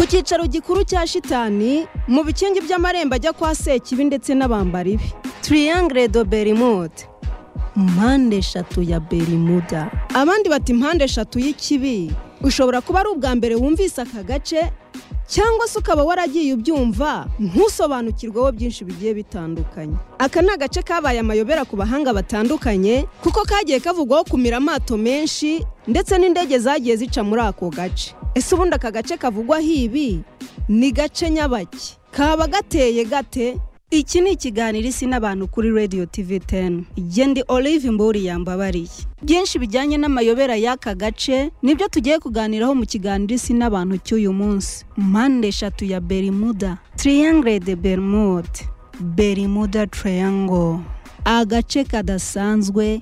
icyicaro gikuru cya shitani mu bikingi by'amarembo ajya kwa sekibi ndetse n'abambari be tiriyangire do berimude mpande eshatu ya berimuda abandi bati mpande eshatu y'ikibi ushobora kuba ari ubwa mbere wumvise aka gace cyangwa se ukaba waragiye ubyumva ntusobanukirweho byinshi bigiye bitandukanye aka ni agace kabaye amayobera ku bahanga batandukanye kuko kagiye kavugwaho kumira amato menshi ndetse n'indege zagiye zica muri ako gace ese ubundi aka gace kavugwaho ibi ni gace nyabaki kaba gateye gate iki ni ikiganiro isi n'abantu kuri radiyo tivi teni igende olive mburi yambabariye byinshi bijyanye n'amayobera y'aka gace nibyo tugiye kuganiraho mu kiganiro isi n'abantu cy'uyu munsi mpande eshatu ya berimuda tiriyangire de berimude berimuda tiriyango agace kadasanzwe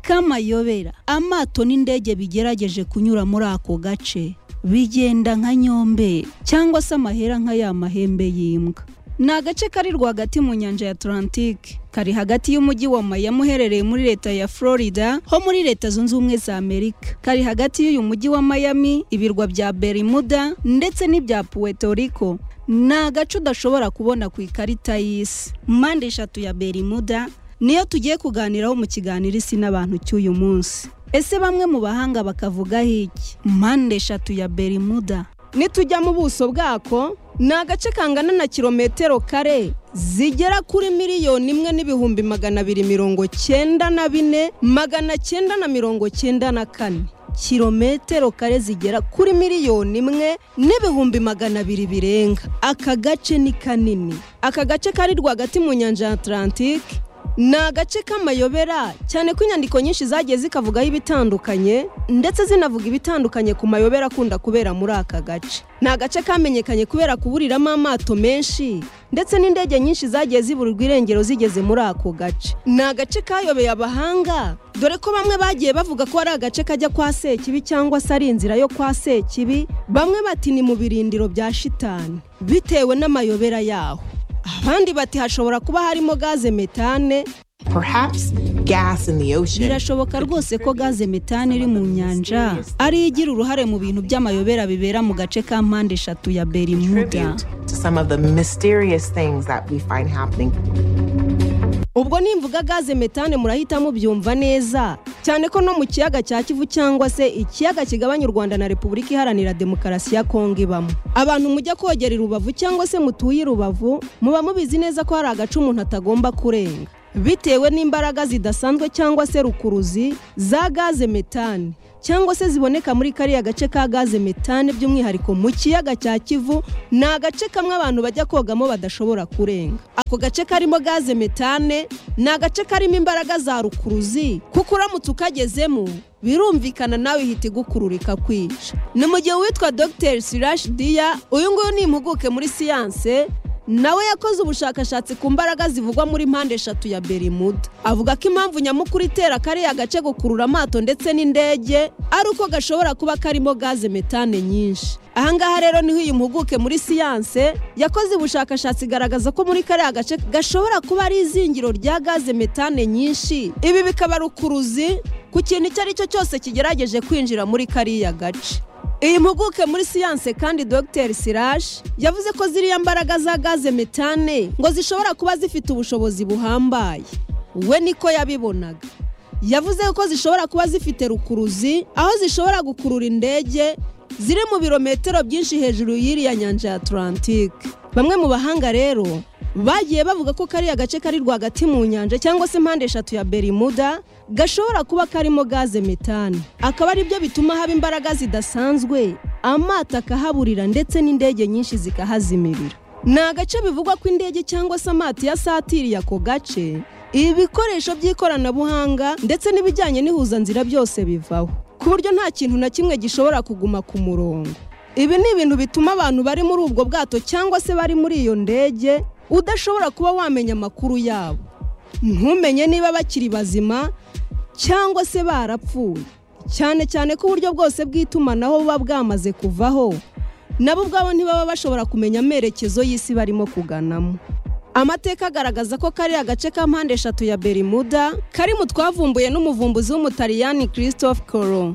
k'amayobera amato n'indege bigerageje kunyura muri ako gace bigenda nka nyombe cyangwa se amahera nka ya mahembe y'imbwa ni agace kari rwagati mu nyanja ya atlantike kari hagati y'umujyi wa Miami uherereye muri leta ya florida ho muri leta zunze ubumwe za amerika kari hagati y'uyu mujyi wa Miami ibirwa bya berimuda ndetse n'ibya puerto rico ni agace udashobora kubona ku ikarita y'isi mpande eshatu ya berimuda niyo tugiye kuganiraho mu kiganiro isi n'abantu cy'uyu munsi ese bamwe mu bahanga bakavugaho iki mpande eshatu ya berimuda nitujya mu buso bwako ni agace kangana na kilometero kare zigera kuri miliyoni imwe n'ibihumbi magana abiri mirongo cyenda na bine magana cyenda na mirongo cyenda na kane kilometero kare zigera kuri miliyoni imwe n'ibihumbi magana abiri birenga aka gace ni kanini aka gace kari rwagati mu nyanja ya atlantike ni agace k'amayobera cyane ko inyandiko nyinshi zagiye zikavugaho ibitandukanye ndetse zinavuga ibitandukanye ku mayobera akunda kubera muri aka gace ni agace kamenyekanye kubera kuburiramo amato menshi ndetse n'indege nyinshi zagiye ziburirwa irengero zigeze muri ako gace ni agace kayobeye abahanga dore ko bamwe bagiye bavuga ko ari agace kajya kwa sekibi cyangwa se ari inzira yo kwa sekibi bamwe bati ni mu birindiro bya shitani bitewe n'amayobera yaho abandi bati hashobora kuba harimo gaze metane birashoboka rwose ko gaze metane iri mu nyanja ariyo igira uruhare mu bintu by'amayobera bibera mu gace ka mpande eshatu ya berimuda ubwo nimvuga gaze metane murahita mubyumva neza cyane ko no mu kiyaga cya kivu cyangwa se ikiyaga kigabanya u rwanda na repubulika iharanira demokarasi ya kongo ibamo abantu mujya kogera i rubavu cyangwa se mutuye i rubavu muba mubizi neza ko hari agace umuntu atagomba kurenga bitewe n'imbaraga zidasanzwe cyangwa se rukuruzi za gaze metane cyangwa se ziboneka muri kariya gace ka gaze metane by'umwihariko mu kiyaga cya kivu ni agace kamwe abantu bajya kogamo badashobora kurenga ako gace karimo gaze metane ni agace karimo imbaraga za rukuruzi kuko uramutse ukagezemo birumvikana nawe ihita igukururika kwica ni mu gihe uwitwa dogiteri sirashi diya uyu nguyu ni impuguke muri siyanse nawe yakoze ubushakashatsi ku mbaraga zivugwa muri mpande eshatu ya berimuda avuga ko impamvu nyamukuru itera kariya gace gukurura amato ndetse n'indege ari uko gashobora kuba karimo gaze metane nyinshi ahangaha rero niho uyu mpuguke muri siyanse yakoze ubushakashatsi igaragaza ko muri kariya gace gashobora kuba ari izingiro rya gaze metane nyinshi ibi bikaba rukuruzi ku kintu icyo ari cyo cyose kigerageje kwinjira muri kariya gace iyi mpuguke muri siyanse kandi dogiteri sirashi yavuze ko ziriya mbaraga za gaze metane ngo zishobora kuba zifite ubushobozi buhambaye we niko yabibonaga yavuze ko zishobora kuba zifite rukuruzi aho zishobora gukurura indege ziri mu birometero byinshi hejuru y'iriya nyanja ya atlantike bamwe mu bahanga rero bagiye bavuga ko kariya gace kari rwagati mu nyanja cyangwa se impande eshatu ya berimuda gashobora kuba karimo gaze metane akaba ari byo bituma haba imbaraga zidasanzwe amato akahaburira ndetse n'indege nyinshi zikahazimirira ni agace bivugwa ko indege cyangwa se amato yasatiriye ako gace ibikoresho by'ikoranabuhanga ndetse n'ibijyanye n'ihuzanzira byose bivaho ku buryo nta kintu na kimwe gishobora kuguma ku murongo ibi ni ibintu bituma abantu bari muri ubwo bwato cyangwa se bari muri iyo ndege udashobora kuba wamenya amakuru yabo ntumenye niba bakiri bazima cyangwa se barapfuye cyane cyane ko uburyo bwose bw'itumanaho buba bwamaze kuvaho nabo ubwabo ntibaba bashobora kumenya amerekezo y'isi barimo kuganamo amateka agaragaza ko kariya gace ka mpande eshatu ya berimuda kari mu twavumbuye n'umuvumbuzi w'umutaliyani christophe coro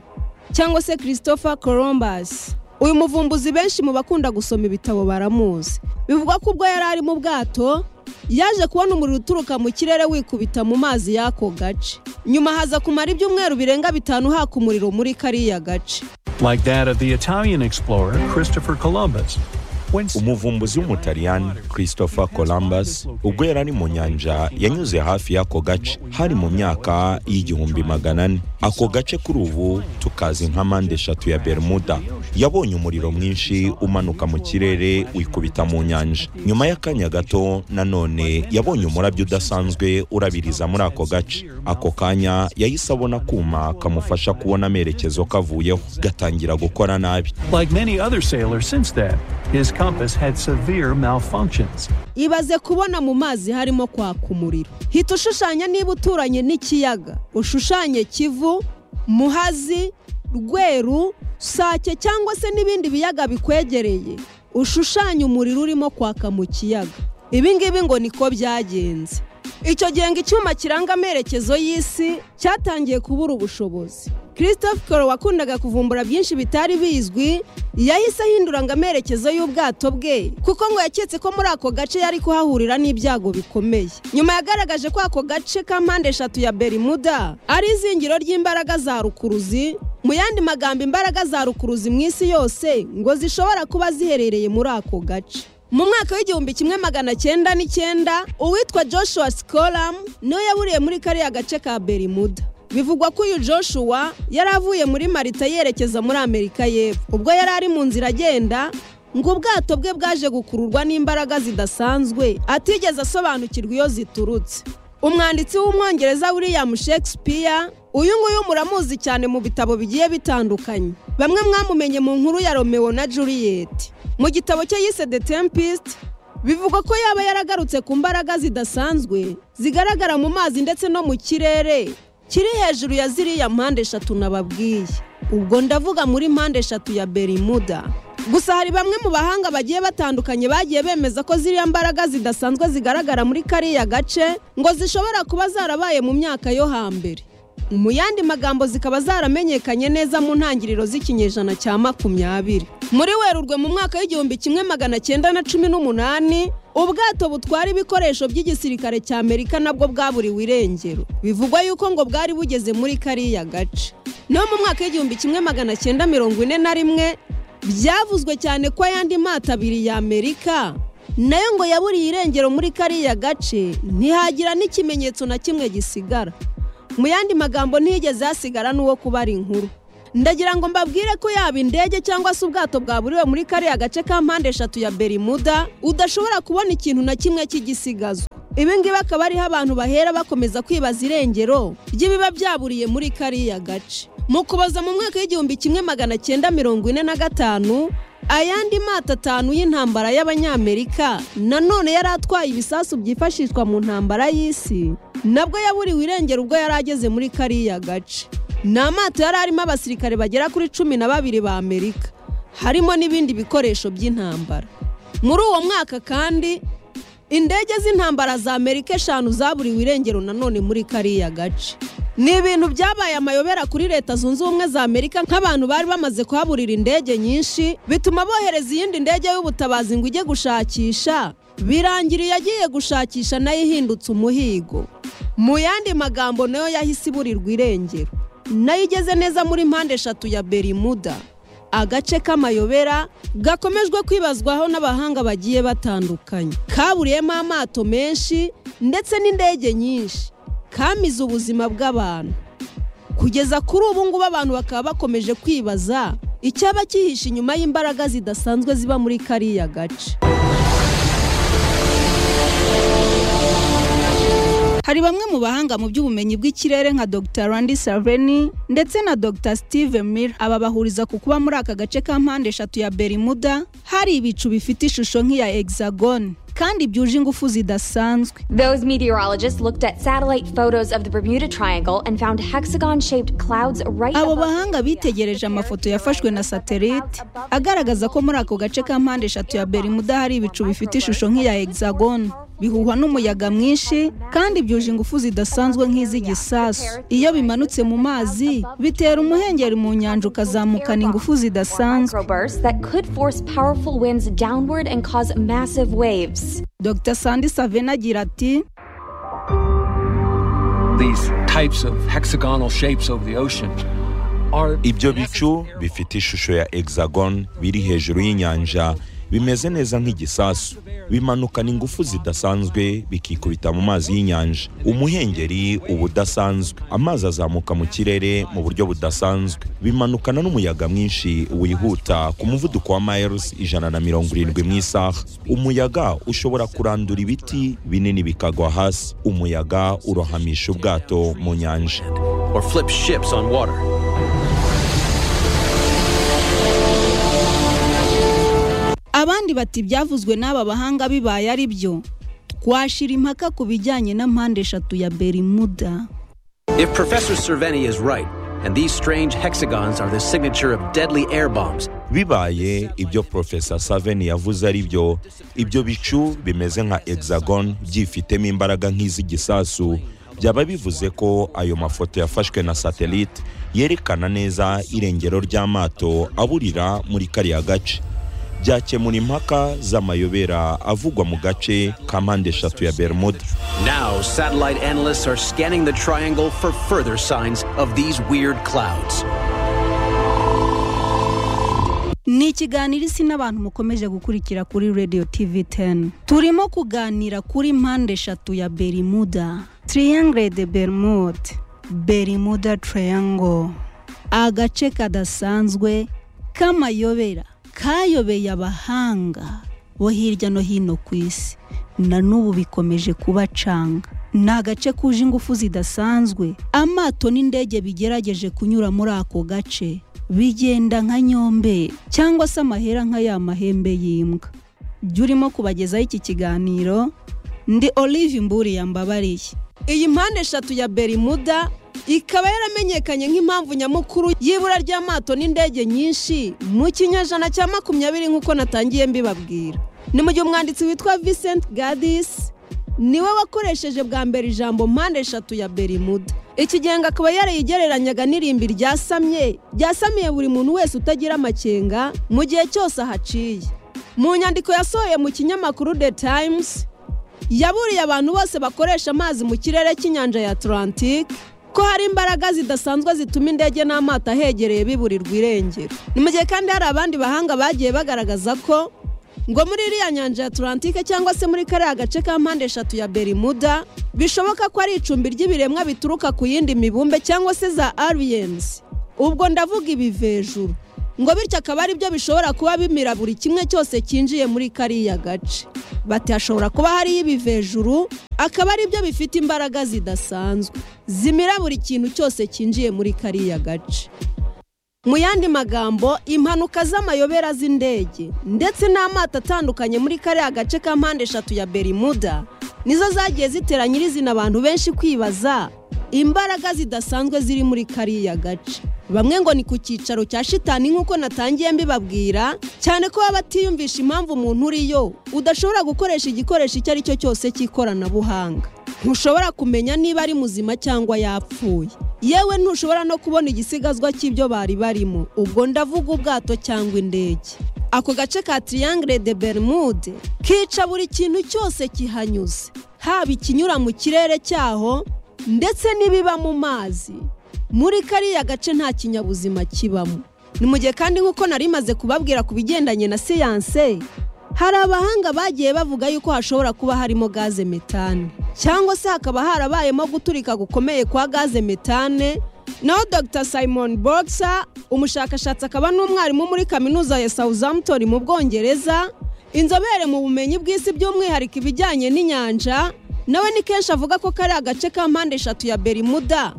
cyangwa se christopher columbus uyu muvumbuzi benshi mu bakunda gusoma ibitabo baramuzi bivugwa ko ubwo yari ari mu bwato yaje kubona umuriro uturuka mu kirere wikubita mu mazi y'ako gace nyuma haza kumara ibyumweru birenga bitanu haka umuriro muri kariya gace like that of the Italian explorer Christopher Columbus. When umuvumbuzi w'umutaliyani christopher columbus ubwo yari ari mu nyanja yanyuze hafi y'ako gace hari mu myaka y'igihumbi magana ane ako gace kuri ubu tukazi nka mpande eshatu ya bermuda yabonye umuriro mwinshi umanuka mu kirere wikubita mu nyanja nyuma y'akanya gato nanone yabonye umurabyo udasanzwe urabiriza muri ako gace ako kanya yahise abona akuma kamufasha kubona amerekezo kavuyeho gatangira gukora nabi like many other sailors since then, his compass had severe malfunctions. ibaze kubona mu mazi harimo kwaka umuriro hita ushushanya niba uturanye n'ikiyaga ushushanye kivu muhazi rweru sake cyangwa se n'ibindi biyaga bikwegereye ushushanye umuriro urimo kwaka mu kiyaga ibi ngibi ngo niko byagenze icyo gihe ngo icyuma kiranga amerekezo y'isi cyatangiye kubura ubushobozi christophe koro wakundaga kuvumbura byinshi bitari bizwi yahise ahindura ngo amerekezo y'ubwato bwe kuko ngo yaketse ko muri ako gace yari kuhahurira n'ibyago bikomeye nyuma yagaragaje ko ako gace ka mpande eshatu ya berimuda ari izingiro ry'imbaraga za rukuruzi mu yandi magambo imbaraga za rukuruzi mu isi yose ngo zishobora kuba ziherereye muri ako gace mu mwaka w'igihumbi kimwe magana cyenda n'icyenda uwitwa joshua sikoramu niwe yaburiye muri kariya gace ka berimuda bivugwa ko uyu joshua yari avuye muri marita yerekeza muri amerika y'epfo ubwo yari ari mu nzira agenda ngo ubwato bwe bwaje gukururwa n'imbaraga zidasanzwe atigeze asobanukirwa iyo ziturutse umwanditsi w'umwongereza william shakespeare uyu nguyu muramuzi cyane mu bitabo bigiye bitandukanye bamwe mwamumenye mu nkuru ya romeo na juliet mu gitabo cye yise the tempest bivugwa ko yaba yaragarutse ku mbaraga zidasanzwe zigaragara mu mazi ndetse no mu kirere kiri hejuru ya ziriya mpande eshatu nababwiye ubwo ndavuga muri mpande eshatu ya berimuda gusa hari bamwe mu bahanga bagiye batandukanye bagiye bemeza ko ziriya mbaraga zidasanzwe zigaragara muri kariya gace ngo zishobora kuba zarabaye mu myaka yo hambere mu yandi magambo zikaba zaramenyekanye neza mu ntangiriro z'ikinyejana cya makumyabiri muri werurwe mu mwaka w'igihumbi kimwe magana cyenda na cumi n'umunani ubwato butwara ibikoresho by'igisirikare cya amerika nabwo bwaburiwe irengero bivugwa yuko ngo bwari bugeze muri kariya gace no mu mwaka w'igihumbi kimwe magana cyenda mirongo ine na rimwe byavuzwe cyane ko ayandi mato abiri ya amerika nayo ngo yaburiye irengero muri kariya gace ntihagira n'ikimenyetso na kimwe gisigara mu yandi magambo ntiyigeze hasigara n'uwo kubara inkuru ndagira ngo mbabwire ko yaba indege cyangwa se ubwato bwaburiwe muri kariya gace ka mpande eshatu ya berimuda udashobora kubona ikintu na kimwe cy'igisigazwa ibi ngibi akaba ariho abantu bahera bakomeza kwibaza irengero ry'ibiba byaburiye muri kariya gace mu kuboza mu mwaka w'igihumbi kimwe magana cyenda mirongo ine na gatanu ayandi mato atanu y'intambara y'abanyamerika nanone yari atwaye ibisasu byifashishwa mu ntambara y'isi nabwo yaburiwe irengero ubwo yari ageze muri kariya gace ni amato yari arimo abasirikare bagera kuri cumi na babiri ba amerika harimo n'ibindi bikoresho by'intambara muri uwo mwaka kandi indege z'intambara za amerika eshanu zaburiwe irengero nanone muri kariya gace ni ibintu byabaye amayobera kuri leta zunze ubumwe za amerika nk'abantu bari bamaze kuhaburira indege nyinshi bituma bohereza iyindi ndege y'ubutabazi ngo ijye gushakisha birangira yagiye gushakisha nayo ihindutse umuhigo mu yandi magambo nayo yahise iburirwa irengero nayo igeze neza muri mpande eshatu ya berimuda agace k'amayobera gakomejwe kwibazwaho n'abahanga bagiye batandukanye kaburiyemo amato menshi ndetse n'indege nyinshi kamize ubuzima bw'abantu kugeza kuri ubu ngubu abantu bakaba bakomeje kwibaza icyaba cyihishe inyuma y'imbaraga zidasanzwe ziba muri kariya gace hari bamwe mu bahanga mu by'ubumenyi bw'ikirere nka dr randy saveni ndetse na dr steve miller aba bahuriza ku kuba muri aka gace ka mpande eshatu ya berimuda hari ibicu bifite ishusho nk'iya hexagon kandi byuje ingufu zidasanzwe Those meteorologists looked at satellite photos of the Bermuda Triangle and found hexagon shaped clouds right abo above bahanga the bitegereje atmospheric amafoto yafashwe na horizon above satelite clouds above agaragaza ko muri ako gace ka mpande eshatu ya berimuda hari ibicu bifite ishusho nk'iya hexagon bihuhwa n'umuyaga mwinshi kandi byuje ingufu zidasanzwe nk'iz'igisasu iyo bimanutse mu mazi bitera umuhengeri mu nyanja ukazamukana ingufu zidasanzwe microbursts that could force powerful winds downward and cause massive waves. dr sandi savena agira ati These types of hexagonal shapes over the ocean are ibyo bicu bifite ishusho ya hexagon biri hejuru y'inyanja bimeze neza nk'igisasu bimanukana ingufu zidasanzwe bikikubita mu mazi y'inyanja umuhengeri uba udasanzwe amazi azamuka mu kirere mu buryo budasanzwe bimanukana n'umuyaga mwinshi wihuta ku muvuduko wa miles ijana na mirongo irindwi mu isaha umuyaga ushobora kurandura ibiti binini bikagwa hasi umuyaga urohamisha ubwato mu nyanja or flip ships on water. abandi bati ibyavuzwe n'aba bahanga bibaye ari byo twashira impaka ku bijyanye na mpande eshatu ya berimuda If Professor Cerveni is right, and these strange hexagons are the signature of deadly air bombs, bibaye ibyo profesa saveni yavuze ari byo ibyo bicu bimeze nka hexagon byifitemo imbaraga nk'iz'igisasu byaba bivuze ko ayo mafoto yafashwe na satelite yerekana neza irengero ry'amato aburira muri kariya gace byakemura impaka z'amayobera avugwa mu gace ka mpande eshatu ya bermuda now satellite analysts are scanning the triangle for further signs of these weird clouds. ni ikiganiro isi n'abantu mukomeje gukurikira kuri radio tv 10 turimo kuganira kuri mpande eshatu ya berimuda triangle de bermude berimuda triangle agace kadasanzwe k'amayobera kayobeye abahanga bo hirya no hino ku isi na n'ubu bikomeje kubacanga ni agace kuje ingufu zidasanzwe amato n'indege bigerageje kunyura muri ako gace bigenda nka nyombe cyangwa se amahera nka ya mahembe y'imbwa jya urimo kubagezaho iki kiganiro ndi olive mburiya mbabariye iyi mpande eshatu ya berimuda ikaba yaramenyekanye nk'impamvu nyamukuru y'ibura ry'amato n'indege nyinshi mu kinyejana cya makumyabiri nk'uko natangiye mbibabwira ni mu gihe umwanditsi witwa vincent gadis niwe wakoresheje bwa mbere ijambo mpande eshatu ya berimuda iki gihembwe akaba yarayigereranyaga n'irimbi ryasamye ryasamiye buri muntu wese utagira amakenga mu gihe cyose ahaciye mu nyandiko yasohoye mu kinyamakuru the times yaburiye abantu bose bakoresha amazi mu kirere cy'inyanja ya atlantic ko hari imbaraga zidasanzwe zituma indege n'amato ahegereye biburirwa irengero ni mu gihe kandi hari abandi bahanga bagiye bagaragaza ko ngo muri iriya nyanja ya atlantic cyangwa se muri kariya gace ka mpande eshatu ya berimuda bishoboka ko ari icumbi ry'ibiremwa bituruka ku yindi mibumbe cyangwa se za aliens ubwo ndavuga ibivejuru ngo bityo akaba ari byo bishobora kuba bimira buri kimwe cyose cyinjiye muri kariya gace bati hashobora kuba hariyo ibivejuru akaba ari byo bifite imbaraga zidasanzwe zimira buri kintu cyose cyinjiye muri kariya gace mu yandi magambo impanuka z'amayobera z'indege ndetse n'amato atandukanye muri kariya gace ka mpande eshatu ya berimuda nizo zagiye zitera nyirizina abantu benshi kwibaza imbaraga zidasanzwe ziri muri kariya gace bamwe ngo ni ku cyicaro cya shitani nk'uko natangiye mbibabwira cyane ko baba batiyumvisha impamvu umuntu uriyo udashobora gukoresha igikoresho icyo ari cyo cyose cy'ikoranabuhanga ntushobora kumenya niba ari muzima cyangwa yapfuye yewe ntushobora no kubona igisigazwa cy'ibyo bari barimo ubwo ndavuga ubwato cyangwa indege ako gace ka triangle de bermude kica buri kintu cyose kihanyuze haba ikinyura mu kirere cyaho ndetse n'ibiba mu mazi muri kariya gace nta kinyabuzima kibamo ni mu gihe kandi nk'uko nari maze kubabwira ku bigendanye na siyanse hari abahanga bagiye bavuga yuko hashobora kuba harimo gaze metane cyangwa se hakaba harabayemo guturika gukomeye kwa gaze metane naho dr simon boxer umushakashatsi akaba n'umwarimu muri kaminuza ya southampton mu bwongereza inzobere mu bumenyi bw'isi by'umwihariko ibijyanye n'inyanja nawe ni kenshi avuga ko kariya gace ka mpande eshatu ya berimuda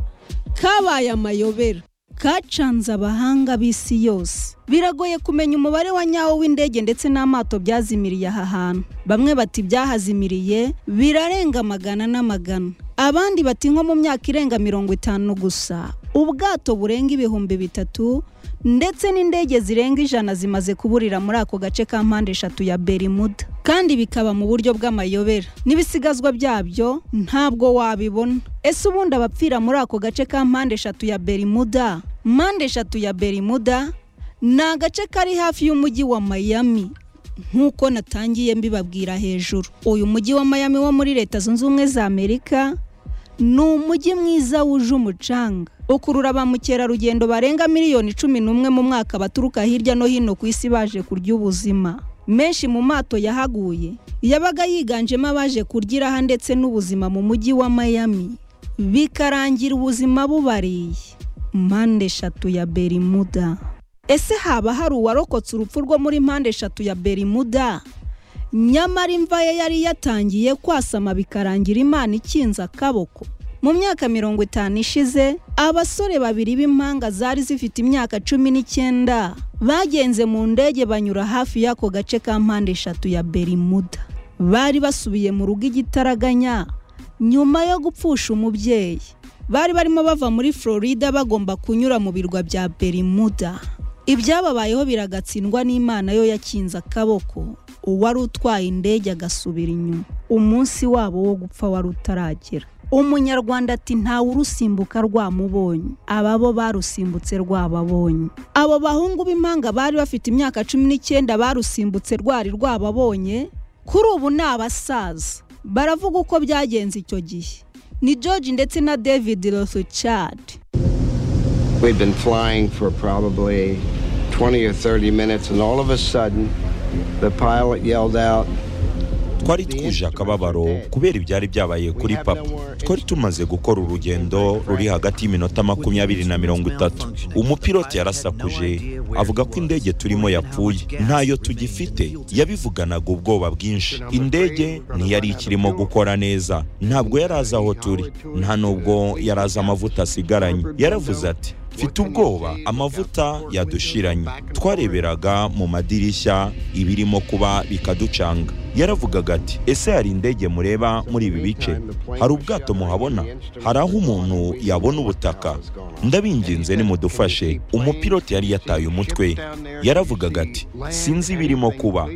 kabaye amayobera kacanze abahanga b'isi yose biragoye kumenya umubare wa nyawo w'indege ndetse n'amato byazimiriye aha hantu bamwe bati byahazimiriye birarenga amagana n'amagana abandi bati nko mu myaka irenga mirongo itanu gusa ubwato burenga ibihumbi bitatu ndetse n'indege zirenga ijana zimaze kuburira muri ako gace ka mpande eshatu ya berimuda kandi bikaba mu buryo bw'amayobera n'ibisigazwa byabyo ntabwo wabibona ese ubundi abapfira muri ako gace ka mpande eshatu ya berimuda mpande eshatu ya berimuda ni agace kari hafi y'umujyi wa Miami nk'uko natangiye mbibabwira hejuru uyu mujyi wa Miami wo muri leta zunze ubumwe za amerika ni umujyi mwiza wuje umucanga ukurura ba mukerarugendo barenga miliyoni cumi n'umwe mu mwaka baturuka hirya no hino ku isi baje kurya ubuzima menshi mu mato yahaguye yabaga yiganjemo abaje kurya aha ndetse n'ubuzima mu mujyi wa Miami bikarangira ubuzima bubariye mpande eshatu ya berimuda ese haba hari uwarokotse urupfu rwo muri mpande eshatu ya berimuda nyamara imva ye yari yatangiye kwasama bikarangira imana ikinze akaboko mu myaka mirongo itanu ishize abasore babiri b'impanga zari zifite imyaka cumi n'icyenda bagenze mu ndege banyura hafi y'ako gace ka mpande eshatu ya berimuda bari basubiye mu rugo igitaraganya nyuma yo gupfusha umubyeyi bari barimo bava muri florida bagomba kunyura mu birwa bya berimuda ibyababayeho biragatsindwa n'imana yo yakinze akaboko uwari utwaye indege agasubira inyuma umunsi wabo wo gupfa wari utaragera umunyarwanda ati ntawe urusimbuka rwamubonye aba bo barusimbutse rwababonye abo bahungu b'impanga bari bafite imyaka cumi n'icyenda barusimbutse rwari rwababonye kuri ubu ni abasaza baravuga uko byagenze icyo gihe ni george ndetse na david rothschild We'd been flying for probably 20 or 30 minutes, and all of a sudden, the pilot yelled out, twari twuje akababaro kubera ibyari byabaye kuri papa twari tumaze gukora urugendo ruri hagati y'iminota makumyabiri na mirongo itatu umupiloti yarasakuje avuga ko indege turimo yapfuye ntayo tugifite yabivuganaga ubwoba bwinshi indege ntiyari ikirimo gukora neza ntabwo yari azi aho turi nta nubwo yari azi amavuta asigaranye yaravuze ati mfite ubwoba amavuta yadushiranye twareberaga mu madirishya ibirimo kuba bikaducanga yaravugaga ati ese hari indege mureba muri ibi bice hari ubwato muhabona hari aho umuntu yabona ubutaka ndabinginze nimudufashe umupiloti yari yataye umutwe yaravugaga ati sinzi ibirimo kuba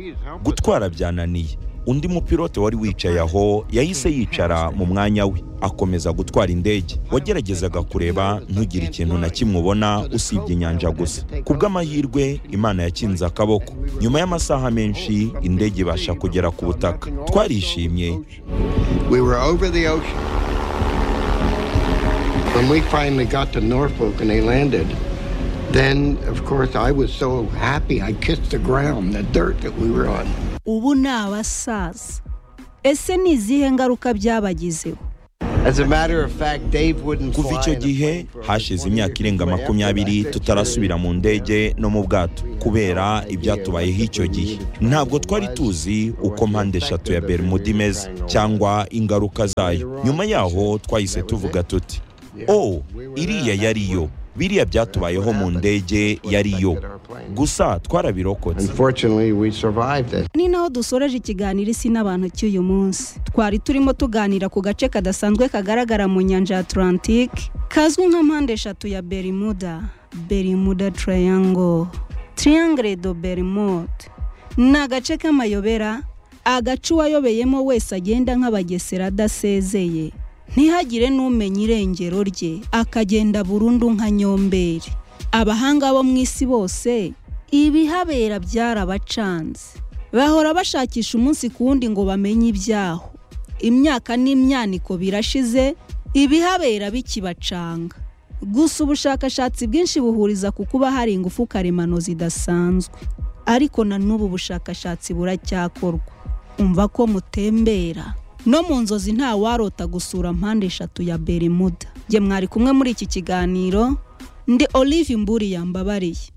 gutwara byananiye undi mupilote wari wicaye aho yahise yicara mu mwanya we akomeza gutwara indege wageragezaga kureba ntugire ikintu na kimwe ubona usibye inyanja gusa ku bw'amahirwe imana yakinze akaboko nyuma y'amasaha menshi indege ibasha kugera ku butaka twarishimye We were over the ocean. When we finally got to Norfolk and they landed, then, of course, I was so happy I kissed the ground, the dirt that we were on. ubu ni abasaza ese ni izihe ngaruka byabagizeho As a matter of fact, Dave wouldn't kuva fly icyo in a gihe plane for over hashize 20 imyaka years. irenga Anyway, after makumyabiri that tutarasubira mu ndege no mu bwato kubera ibyatubayeho icyo gihe ntabwo twari tuzi uko mpande eshatu ya bermuda imeze cyangwa ingaruka zayo nyuma yaho twahise tuvuga tuti o iriya yari yo biriya byatubayeho mu ndege yari yo gusa twarabirokotse Unfortunately, we survived it. ni naho dusoreje ikiganiro isi n'abantu cy'uyu munsi twari turimo tuganira ku gace kadasanzwe kagaragara mu nyanja ya atlantique kazwi nka mpande eshatu ya berimuda berimuda triangle triangle do berimode ni agace k'amayobera agace uwayobeyemo wese agenda nk'abagesera adasezeye ntihagire n'umenya irengero rye akagenda burundu nka nyomberi abahanga bo mu isi bose ibihabera byarabacanze bahora bashakisha umunsi ku wundi ngo bamenye ibyaho imyaka n'imyaniko birashize ibihabera bikibacanga gusa ubushakashatsi bwinshi buhuriza ku kuba hari ingufu karemano zidasanzwe ariko na n'ubu bushakashatsi buracyakorwa umva ko mutembera no mu nzozi nta warota gusura mpande eshatu ya berimuda jye mwari kumwe muri iki kiganiro ndi olive mburi yambabariye